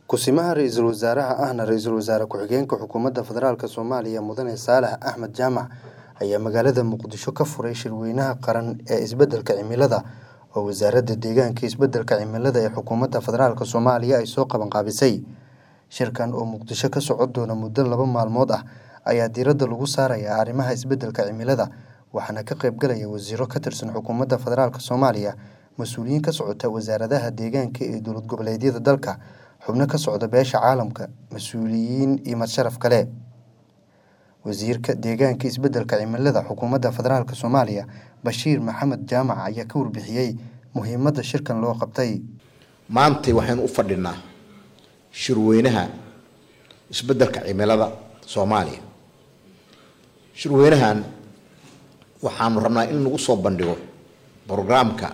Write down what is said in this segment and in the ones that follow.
Ku-simaha ra'iisul wasaaraha ahna ra'iisul wasaare ku-xigeenka xukuumadda federaalk Soomaaliya Mudane Saalax Axmed Jaamac ayaa magaalada Muqdisho ka furay shirweynaha qaran ee isbeddelka cimilada oo wasaaradda deegaanka iyo isbeddelka cimilada ee xukuumadda federaalk Soomaaliya ay soo qabanqaabisay. Shirkan oo Muqdisho ka socon doona muddo laba maalmood ah ayaa diiradda lagu saarayaa arrimaha isbeddelka cimilada waxaana ka qayb galaya wasiirro ka tirsan xukuumadda federaalk Soomaaliya, mas'uuliyiin ka socota wasaaradaha deegaanka ee dowlad goboleedyada dalka, xubno ka socda beesha caalamka, mas'uuliyiin iyo madsharaf kale. Wasiirka Deegaanka iyo Isbeddelka Cimilada Xukuumadda Federaalk Soomaaliya Bashiir Maxamed Jaamac ayaa ka warbixiyey muhiimadda shirkan loo qabtay. maantay waxaynu u fadhinaa shirweynaha isbeddelka cimilada soomaaliya shirweynahan waxaanu rabnaa in lagu soo bandhigo brograamka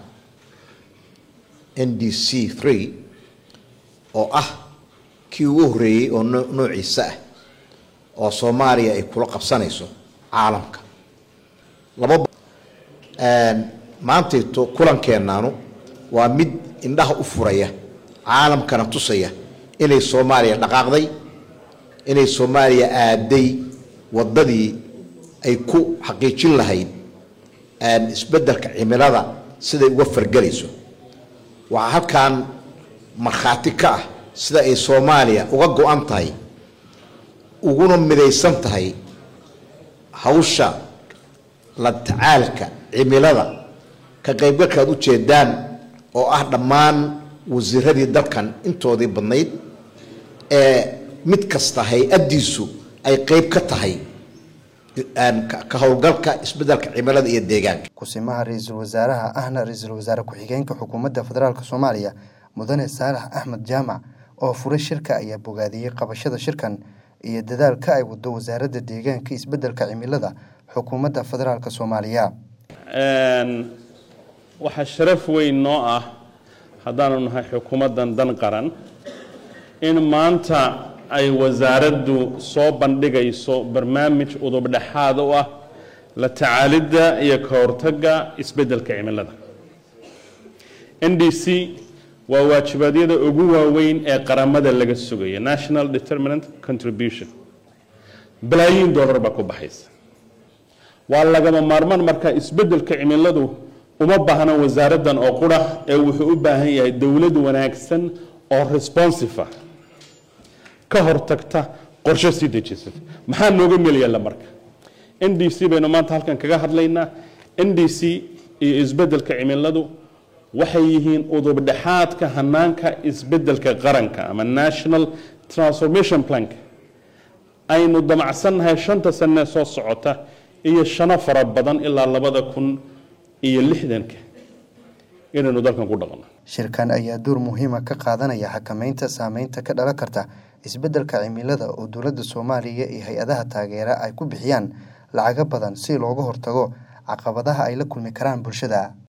n d c three oo ah kii ugu horreeyey oo noo- noociisa ah oo soomaaliya ay kula qabsanayso caalamka laba maantayto kulankeennaanu waa mid indhaha u furaya caalamkana tusaya inay soomaaliya dhaqaaqday inay soomaaliya aaday waddadii ay ku xaqiijin lahayd isbeddelka cimilada siday uga fargelayso waxaa halkan markhaati ka ah sida ay soomaaliya uga go-an tahay uguna midaysan tahay hawsha la tacaalka cimilada ka qaybgalkaad u jeedaan oo ah dhammaan wasiiradii dalkan intoodii badnayd ee mid kasta hay-addiisu ay qeyb ka tahay ka howlgalka isbeddelka cimilada iyo deegaanka Ku-simaha ra'iisul wasaaraha ahna ra'iisul wasaare ku-xigeenka xukuumadda federaalk Soomaaliya Mudane Saalax Axmed Jaamac oo furay shirka ayaa bogaadiyey qabashada shirkan iyo dadaalka ay wado wasaaradda deegaanka iyo isbeddelka cimilada xukuumadda federaalk Soomaaliya. waxaa sharaf weyn noo ah haddaanu nahay xukuumaddan dan qaran in maanta ay wasaaraddu soo bandhigayso barnaamij udubdhexaad u ah la tacaalidda iyo ka hortagga isbeddelka cimilada n d c waa waajibaadyada ugu waaweyn ee qaramada laga sugayo national determinant contribution balaayiin dollar baa ku baxaysa waa lagama maarmaan marka isbeddelka cimiladu uma baahna wasaaraddan oo qura ee wuxuu u baahan yahay dowlad wanaagsan oo responsive ah ka hortagta qorshe sii dejisata maxaa nooga meel yaalla marka n d c baynu maanta halkan kaga hadlaynaa n d c iyo isbeddelka cimiladu waxay yihiin udubdhexaadka hanaanka isbeddelka qaranka ama national transformation plank aynu damacsannahay shanta sanee soo socota iyo shano fara badan ilaa labada kun iyo lixdanka inaynu dalkan ku dhaqno Shirkan ayaa door muhiima ka qaadanaya xakameynta saameynta ka dhalan karta isbeddelka cimilada oo dowladda Soomaaliya iyo hay-adaha taageera ay ku bixiyaan lacago badan si looga hortago caqabadaha ay la kulmi karaan bulshada.